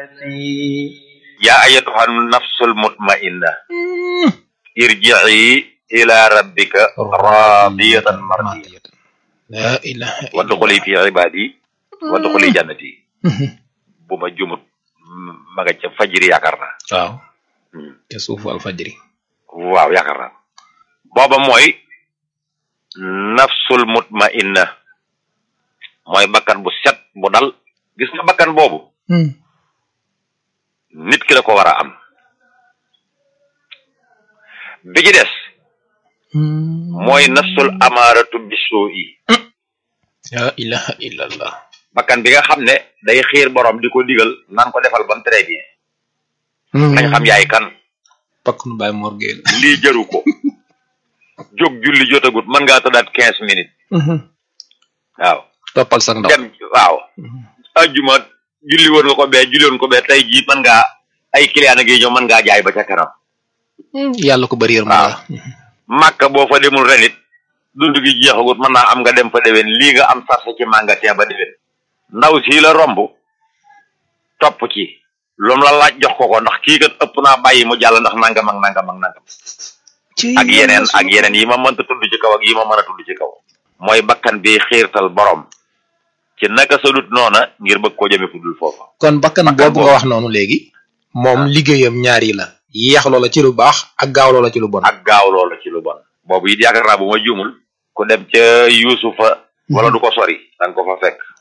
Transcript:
yaa ayatuha nafsul mutmainna irji'i ila rabbika radiyatan mardiyatan la ilaha wadxuli fi ibadi wadxuli jannati bu ma jumut ma nga ca fajiri yaakaar naa waaw te suufu alfajri waaw yaakaar naa booba mooy nafsul mutmainna mooy bakkan bu set bu dal gis nga bakkan boobu nit ki la ko war a am bi ci des mooy nafsul amaaratu bisoo yi la ilaha illallah bakkan bi nga xam ne day xiir borom di ko digal naan ko defal bam très bien nañ xam yaay kan pakk nu bàyyi morgeel lii jëru ko jóg julli jotagut mën ngaa tëddaat quinze minutes waaw toppal sax ndaw dem waaw ajjuma julli woon nga ko bee julli woon ko bee tey jii mën ngaa ay client a ngi ñëw mën ngaa jaay ba ca kanam yàlla ko bëri yërmande waaw màkka boo fa demul renit dund gi jeexagut mën naa am nga dem fa déwén lii nga am sarse ci magasin ba déwén ndaw sii la romb topp ci lu mu la laaj jox ko ko ndax kii kat ëpp naa bàyyi mu jàll ndax nangam ak nangam ak nangam ak yeneen ak yeneen yi ma mënta tudd ci kaw ak yi ma mën a tudd ci kaw mooy bakkan bi xiirtal borom ci naka sa dut noona ngir bëgg koo jëme fu dul foofa kon bakkan Bakkan boobu nga wax noonu léegi moom liggéeyam ñaar yi la yeex loola ci lu baax ak gaaw loola ci lu bon ak gaaw loola ci lu bon boobu it yaakaar naa bu ma juumul ku dem ca yuusufa wala du ko sori danga ko fa fekk